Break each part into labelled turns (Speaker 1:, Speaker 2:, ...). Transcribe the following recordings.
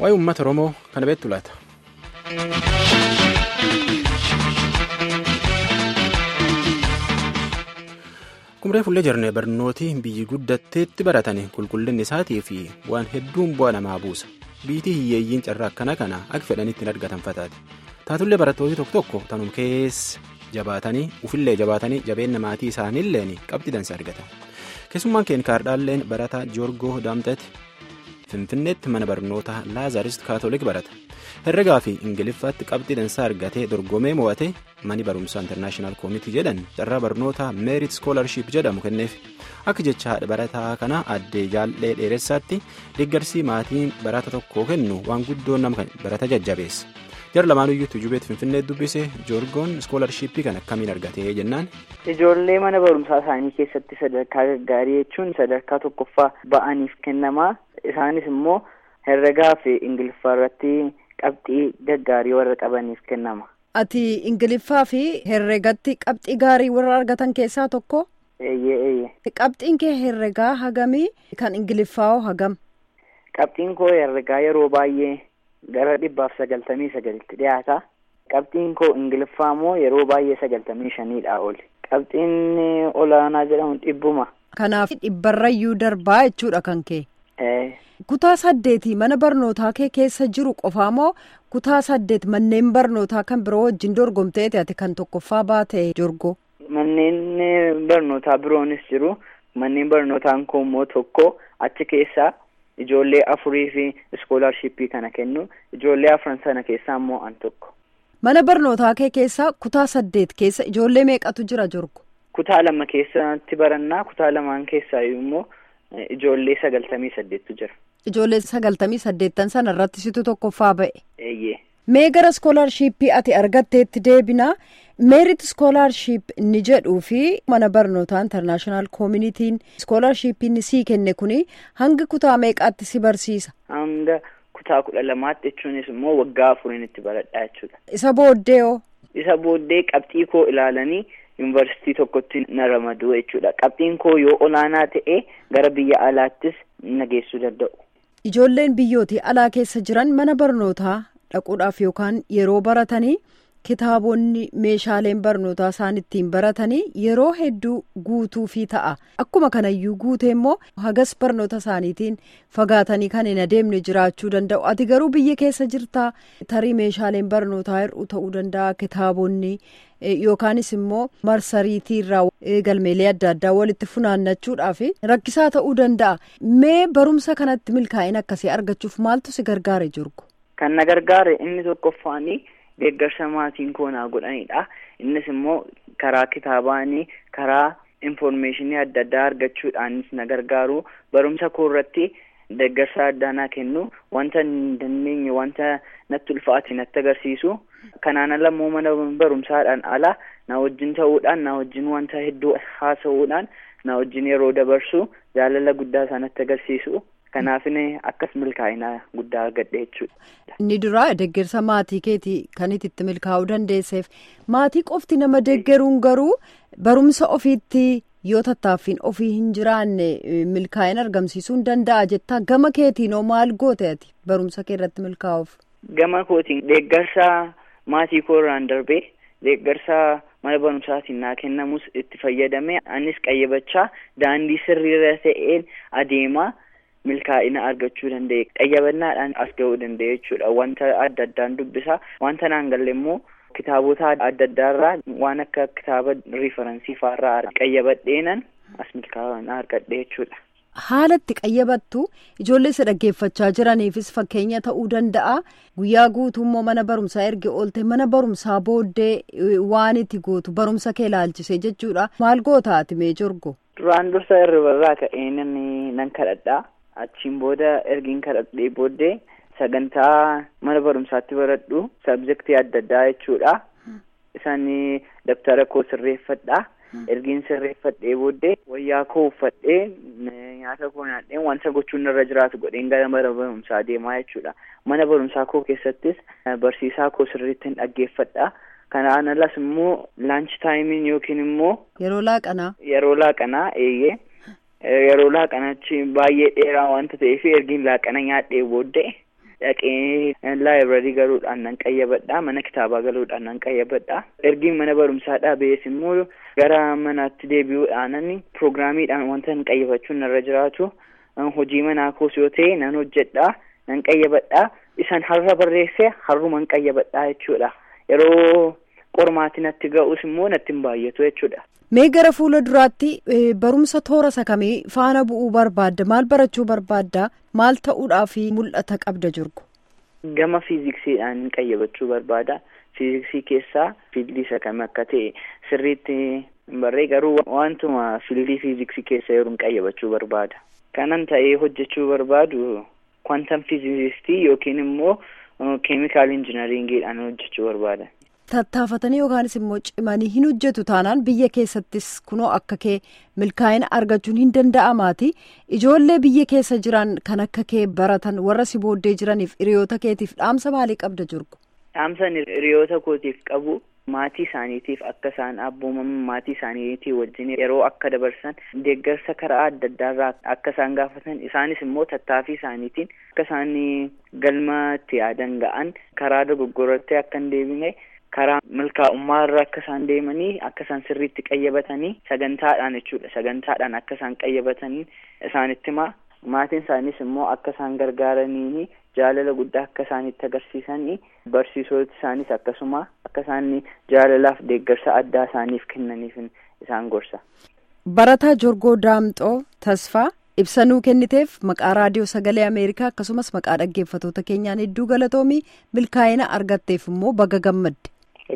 Speaker 1: waa'ee uummata oromoo kana beektu laata. kumree fullee jirne barnooti biyyi guddatteetti baratanii qulqullinni isaatii fi waan hedduun bu'aa namaa buusa biitii hiyyeeyyiin carraa akkana kana akka fedhanitti hin argatan fataati taatullee barattooti tokko tokko tanum keessa jabaatanii ufillee jabaatanii jabeenya maatii isaaniilleen qabxii dansa argatan keessummaan keenya kaardhaalleen barataa joorgoo daamteeti finfinneetti mana barnoota laazarist kaatoolik barata herregaa fi ingiliffaatti qabxii dansaa argatee dorgomee mo'ate mani barumsaa intarnaashinaal koomitii jedhan carraa barnoota meerit skoolarshiip jedhamu kenneef akka jecha haadha barataa kana addee jaallee dheeressaatti deeggarsii maatiin barata tokko kennu waan guddoo nama barata jajjabeessa jara lamaanuyyuu tujubeet finfinnee dubbise joorgoon skoolarshiippii kan akkamiin argatee jennaan.
Speaker 2: ijoollee mana barumsaa isaanii keessatti sadarkaa gaggaarii jechuun sadarkaa tokkoffaa ba'aniif kennamaa isaanis immoo herregaa fi ingiliffaa irratti qabxii gaggaarii warra qabaniif kennama.
Speaker 3: ati ingiliffaa fi herregatti qabxii gaarii warra argatan keessaa tokko.
Speaker 2: eeyyee eeyyee.
Speaker 3: qabxiin kee herregaa hagamii kan ingiliffaa hagam.
Speaker 2: qabxiin koo herregaa yeroo baay'ee gara dhibbaaf sagaltamii sagalitti dhiyaata. qabxiin koo ingiliffaa immoo yeroo baay'ee sagaltamii shaniidha oli. qabxiin olaanaa jedhamu dhibbuma.
Speaker 3: kanaaf dhibbarrayyuu darbaa jechuudha kan kee. kutaa saddeetii mana barnootaa kee keessa jiru qofaa moo kutaa saddeet manneen barnootaa kan biroo wajjin dorgomteeti ati kan tokkoffaa baate jorgoo.
Speaker 2: manneen barnootaa biroonis jiru manneen barnootaan koo immoo tokko achi keessaa ijoollee afurii fi iskoolaarshiippii kana kennu ijoollee afran sana keessaa immoo an tokko.
Speaker 3: mana barnootaa kee keessaa kutaa saddeet keessa ijoollee meeqatu jira jorgo.
Speaker 2: kutaa lama keessatti barannaa kutaa lamaan keessaa immoo. Ijoollee sagaltamii saddeettu jira.
Speaker 3: Ijoollee sagaltamii saddeettan sana irratti situ tokkoffaa ba'e.
Speaker 2: Eeyyee.
Speaker 3: Mee gara iskoolaarshiippii ati argatteetti deebinaa meerit iskoolaarshiip inni jedhuu fi mana barnootaa intarnaashinaal koomunitiin iskoolaarshiippiin sii kenne kuni hanga kutaa meeqaatti si barsiisa?
Speaker 2: Hanga kutaa kudha lamaatti jechuunis immoo waggaa afuriin itti baradhaa jechuudha.
Speaker 3: Isa booddee hoo?
Speaker 2: Isa booddee qabxii koo ilaalanii. yuunivarsiitii tokkotti na ramaduu jechuudha qabxiin koo yoo olaanaa ta'e gara biyya alaattis na geessuu danda'u.
Speaker 3: ijoolleen biyyootii alaa keessa jiran mana barnootaa dhaquudhaaf yookaan yeroo baratanii kitaabonni meeshaaleen barnootaa isaan ittiin baratanii yeroo hedduu guutuufii ta'a akkuma kanayyuu guutee immoo hagas barnoota isaaniitiin fagaatanii kan hin adeemne jiraachuu danda'u ati garuu biyya keessa jirtaa tarii meeshaaleen barnootaa hir'uu ta'uu danda'a kitaabonni. yookaanis immoo marsariitii irraa galmeelee adda addaa walitti funaannachuudhaaf rakkisaa ta'uu danda'a mee barumsa kanatti milkaa'ina akkasii argachuuf maaltu si gargaare jirgu.
Speaker 2: kan na gargaare inni tokkoffaanii deeggarsa maatiin koo naa godhanidha innis immoo karaa kitaabaanii karaa infoormeeshinii adda addaa argachuudhaanis na gargaaru barumsa koo irratti. deeggarsa addaa naa kennu wanta hin dandeenye wanta natti ulfaate natti agarsiisu kanaan ala immoo mana barumsaadhaan ala na wajjin ta'uudhaan na wajjin wanta hedduu haasa'uudhaan na wajjin yeroo dabarsu jaalala guddaa isaa natti agarsiisu kanaafin akkas milkaa'ina guddaa argadhe jechuudha.
Speaker 3: Inni duraa deeggarsa maatii keetii kan itti milkaa'uu dandeesseef maatii qofti nama deeggaruun garuu barumsa ofiitti. yoo tattaaffiin ofii hin jiraanne milkaa'ina argamsiisuu hin danda'a jettaa gama keetiinoo maal goote ati barumsa kee irratti milkaa'uuf.
Speaker 2: Gama kootiin deeggarsa maatii koo irraan darbee deeggarsa mana barumsaatiin naa kennamus itti fayyadame anis qayyabachaa daandii sirriirra ta'een adeemaa milkaa'ina argachuu danda'e qayyabannaadhaan as ga'uu danda'e jechuudha wanta adda addaan dubbisaa wanta naan galle immoo. kitaabota adda addaarraa waan akka kitaaba riifaransii fa'aarraa qayyabadheenan as milkaa'ina argadhe jechuudha.
Speaker 3: Haala itti qayyabattu ijoollee isa dhaggeeffachaa jiraniifis fakkeenya ta'uu danda'a. Guyyaa guutummoo mana barumsaa erga oolte mana barumsaa booddee waan itti gootu barumsa kee ilaalchisee jechuudha. Maal goota ati mee jorgo?
Speaker 2: Duraan dursa irribarraa ka'een nan kadhadhaa. Achiin booda ergiin kadhadhee booddee. sagantaa mana barumsaatti baradhu sabjektii adda addaa jechuudha isaan dabtara koo sirreeffadha ergiin sirreeffadhee booddee wayyaa koo uffadhee nyaata koo nyaadhee wanta gochuun irra jiraatu godheen gara mana barumsaa deemaa jechuudha mana barumsaa koo keessattis barsiisaa koo sirriitti hin dhaggeeffadha kanaan alas immoo laanchi taayimiin yookiin immoo
Speaker 3: yeroo laaqanaa
Speaker 2: yeroo laaqanaa eeyyee yeroo laaqanachi baay'ee dheeraa wanta ta'eef ergiin laaqana nyaadhee booddee dhaqee laayibrarii galuudhaan nan qayyabadha mana kitaabaa galuudhaan nan qayyabadha ergiin mana barumsaadhaa ba'ees immoo gara manaatti deebi'uudhaanan piroogiraamiidhaan wanta hin qayyabachuun narra jiraatu hojii manaa koos yoo ta'e nan hojjedha nan qayyabadha isan har'a barreesse har'uma hin qayyabadha jechuudha yeroo qormaati natti ga'us immoo natti hin baay'atu jechuudha.
Speaker 3: Mee gara fuula duraatti barumsa toora sakamii faana bu'uu barbaadda maal barachuu barbaadda maal ta'uudhaaf mul'ata qabda jirgu.
Speaker 2: Gama fiiziksiidhaan qayyabachuu barbaada. Fiiziksii keessaa fiildii sakamii akka ta'e sirriitti hin barree garuu wantuma fiildii fiiziksii keessa yeroo qayyabachuu barbaada. Kanan ta'ee hojjechuu barbaadu kwantam fiizikistii yookiin immoo keemikaal injinariingiidhaan hojjechuu barbaada.
Speaker 3: Tattaafatanii yookaanis immoo cimanii hin hojjetu taanaan biyya keessattis kunoo akka kee milkaa'ina argachuun hin danda'amaati ijoollee biyya keessa jiran kan akka kee baratan warra si booddee jiraniif hiriyoota keetiif dhaamsa maalii qabda jirgu.
Speaker 2: Dhaamsan hiriyoota kootiif qabu maatii isaaniitiif akka isaan abboomaman maatii isaaniitii wajjin yeroo akka dabarsan deeggarsa karaa adda addaarraa akka isaan gaafatan isaanis immoo tattaaffii isaaniitiin akka isaan galma itti yaadan ga'an karaa dogoggoratti akka hin deebine. karaa milkaa'ummaa irra akka isaan deemanii akka isaan sirriitti qayyabatanii sagantaadhaan jechuudha sagantaadhaan akka isaan qayyabatanii isaanitti himaa maatiin isaaniis immoo akka isaan gargaaranii jaalala guddaa akka isaanitti agarsiisanii barsiisota isaanis akkasuma akka isaan jaalalaaf deeggarsa addaa isaaniif kennaniif isaan gorsa.
Speaker 3: Barataa Jorgoo Daamxoo Tasfaa ibsanuu kenniteef maqaa raadiyoo sagalee Ameerikaa akkasumas maqaa dhaggeeffatoota keenyaan hedduu galatoomii milkaa'ina argatteef immoo baga gammadde.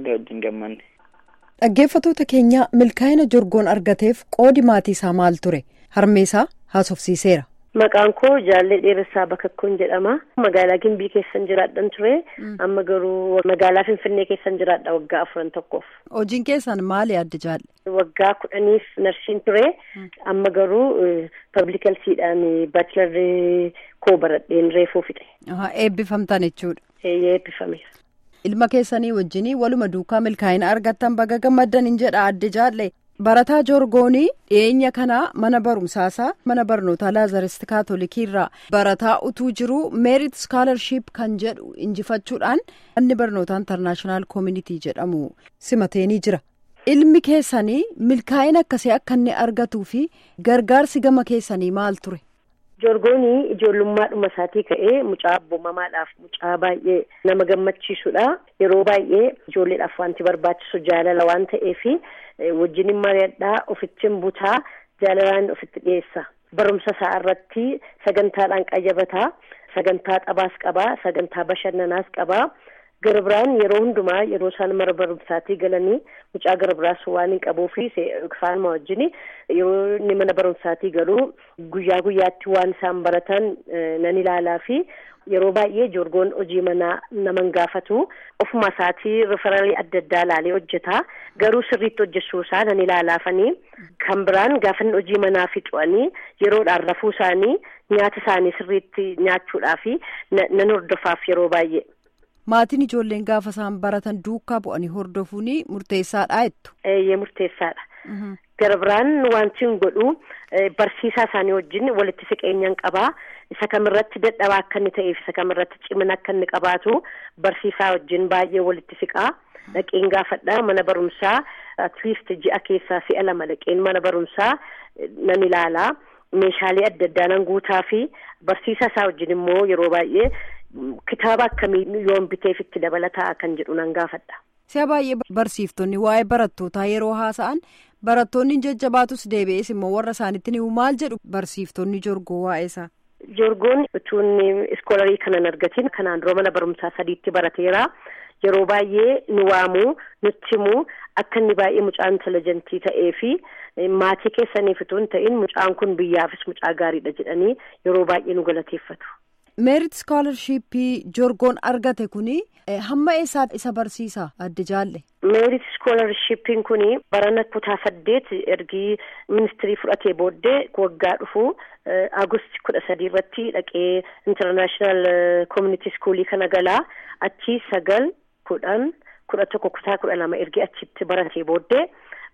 Speaker 3: Dhaggeeffatoota keenya milkaa'ina jorgoon argateef qoodi maatii isaa maal ture harmeesaa haasofsiiseera.
Speaker 4: Maqaan koo Jaallee Dheeressaa Bakakkoon jedhama. Magaalaa Gimbii keessan jiraadhan ture. Amma garuu magaalaa Finfinnee keessan jiraadha waggaa afuran tokkoof.
Speaker 3: Hojiin keessan maali adda jaalle?
Speaker 4: Waggaa kudhaniif narsiin ture. Amma garuu pablikalsiidhaan baachilarrii koo baradheen reefuu fixe.
Speaker 3: Eebbifamtan jechuudha.
Speaker 4: Eebbifameera.
Speaker 3: Ilma keessanii wajjin waluma duukaa milkaa'ina argattan baga gammaddan hin jedha adda jaalle. Barataa Joorgoonii dhiyeenya kana mana barumsaasaa mana barnootaa Laazarist Kaatolikii irraa barataa utuu jiru meerit skaalarship kan jedhu injifachuudhaan manni barnootaa intarnaashinaal koomunitii jedhamu simateenii jira. Ilmi keessanii milkaa'ina akkasii akka inni argatuu fi gargaarsi gama keessanii maal ture?
Speaker 4: Joorgoonii ijoollummaadhuma isaatii ka'ee mucaa abboomamaadhaaf mucaa baay'ee nama gammachiisudha. Yeroo baay'ee ijoolleedhaaf wanti barbaachisu jaalala waan ta'eef wajjin mari'adhaa ofittiin butaa jaalalaan ofitti dhiyeessa. Barumsa isaa irratti sagantaadhaan qayyabataa, sagantaa taphaas qabaa, sagantaa bashannanaas qabaa. Gara biraan yeroo hundumaa yeroo isaan mana barumsaatii galanii mucaa gara biraas waan hin qabuufi faanuma wajjin yeroo inni mana barumsaatii galuu guyyaa guyyaatti waan isaan baratan nan ilaalaa fi yeroo baay'ee joorgoon hojii manaa naman gaafatu ofuma isaatii rifaralii adda addaa ilaalee hojjeta garuu sirriitti hojjechuu isaa nan ilaalaafanii kan biraan gaafa hojii manaa fixu'anii yeroodhaan rafuu isaanii nyaata isaanii sirriitti nyaachuudhaafi nan hordofaaf yeroo baay'ee.
Speaker 3: Maatiin ijoolleen gaafa isaan baratan duukaa bu'anii hordofuun murteessaadha jettu.
Speaker 4: Eeyyee murteessaadha. Gara biraan wanti hin godhu barsiisaa isaanii wajjin walitti siqeenyaan qabaa. Isa kamirratti dadhabaa akka inni ta'eef isa kamirratti cimina akka inni qabaatu barsiisaa wajjin baay'ee walitti siqaa. Dhaqeen gaafadhaa mana barumsaa atleast ji'a keessaa si'a lama dhaqeen mana barumsaa nan ilaalaa. Meeshaalee adda addaa nan guutaa fi barsiisaa isaa wajjin immoo yeroo baay'ee. Kitaaba akkamii yoon biteef itti dabalataa kan jedhu nan gaafadha.
Speaker 3: Si'a baay'ee barsiiftonni waa'ee barattootaa yeroo haasa'an barattoonni jajjabaatus deebi'ees immoo warra isaanitti ni maal jedhu barsiiftonni jorgoo waa'ee isaa.
Speaker 4: Jorgoon utuun iskoolarii kanan argatiin kanaan dura mana barumsaa sadiitti barateera. Yeroo baay'ee nu waamuu nutti himuu akka inni baay'ee mucaa intelijentii ta'ee fi maatii keessaniif utuu hin ta'in mucaan kun biyyaafis mucaa gaariidha jedhanii yeroo baay'ee nu galateeffatu.
Speaker 3: meerit skoolarshipii jorgoon argate kuni hamma eessaa isa barsiisa adda jaalle.
Speaker 4: meerit skoolarshippiin kuni barana kutaa saddeet ergii ministirii fudhatee booddee waggaa dhufu agusti kudha sadii irratti dhaqee intarnaashinaal koomunitii iskuulii kana galaa achi sagal kudhan kudha tokko kutaa kudha lama ergee achitti baratee booddee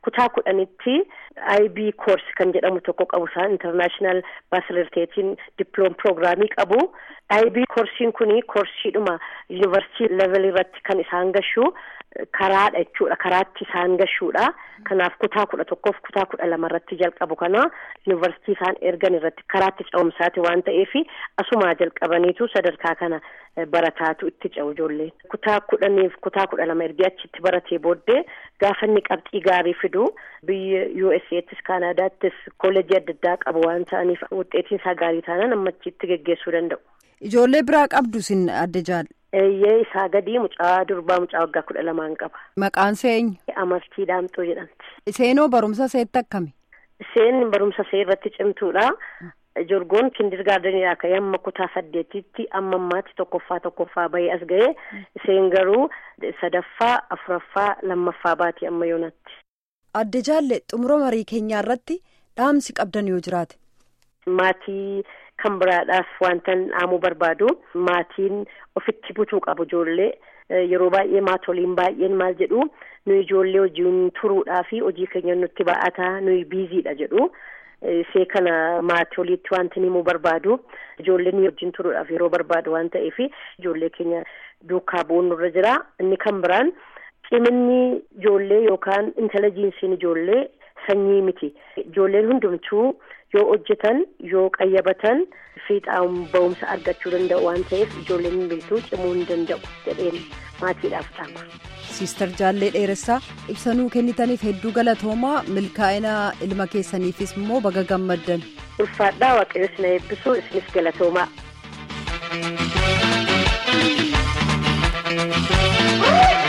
Speaker 4: kutaa kudhanitti IB course kan jedhamu tokko qabu isaan international facilitating diploma programii qabu IB koorsiin kuni koorsiidhuma yuunivarsiitii level irratti kan isaan gashu karaadha jechuudha karaatti isaan gashuudha kanaaf kutaa kudha tokkoof kutaa kudha lama irratti jalqabu kana yuunivarsiitii isaan ergan irratti karaatti ce'umsaati waan ta'eef asumaa jalqabaniitu sadarkaa kana barataatu itti ce'u ijoolleen kutaa kudhaniif kutaa kudha lama ergee achitti baratee booddee gaafa inni qabxii gaarii fidu biyya USA'ttis Kaanaadaattis kooleejii adda addaa qabu waan ta'aniif wuxxeetiin isaa gaarii taanaan amma achitti geggeessuu danda'u.
Speaker 3: Ijoollee biraa qabdu sin adda jaal.
Speaker 4: Eeyyee isaa gadii mucaa durbaa mucaa waggaa kudha lamaan qaba.
Speaker 3: Maqaan eenyu?
Speaker 4: Amartii Daamxoo jedhamti.
Speaker 3: Seenoo barumsa seetti akkami?
Speaker 4: Isheen barumsa see irratti cimtuudha. Jorgoon kindirgaardeniidhaa ka'ee amma kutaa saddeetitti amma ammaatti tokkoffaa tokkoffaa bahee as ga'ee isheen garuu sadaffaa afuraffaa lammaffaa baati amma yoonatti.
Speaker 3: Adda jaalle xumura marii keenyaa irratti dhaamsi qabdan yoo jiraate.
Speaker 4: Maatii kan biraadhaaf wanta dhaamuu barbaadu maatiin ofitti butuu qabu ijoollee yeroo baay'ee maatoliin baay'een maal jedhu nuyi ijoollee hojiin turuudhaa fi hojii keenya nutti ba'ataa nuyi biiziidha jedhu. see kana maatoliitti wanti himuu barbaadu ijoolleen wajjin turuudhaaf yeroo barbaadu waan ta'eef ijoollee keenya duukaa bu'uun nurra jira inni kan biraan ciminni ijoollee yookaan intelejiinsiin ijoollee sanyii miti ijoolleen hundumtuu yoo hojjetan yoo qayyabatan fiixaan ba'umsa argachuu danda'u waan ta'eef ijoolleen hundumtuu cimuu hin danda'u jedheen maatiidhaaf dhaama.
Speaker 3: Siistar Jaallee Dheeressaa ibsanuu kennitaniif hedduu galatoomaa milkaa'ina ilma keessaniifis immoo baga gammaddan.
Speaker 4: Ulfaadhaa waaqayyo isin eebbisu isinis galatoomaa.
Speaker 5: Woo!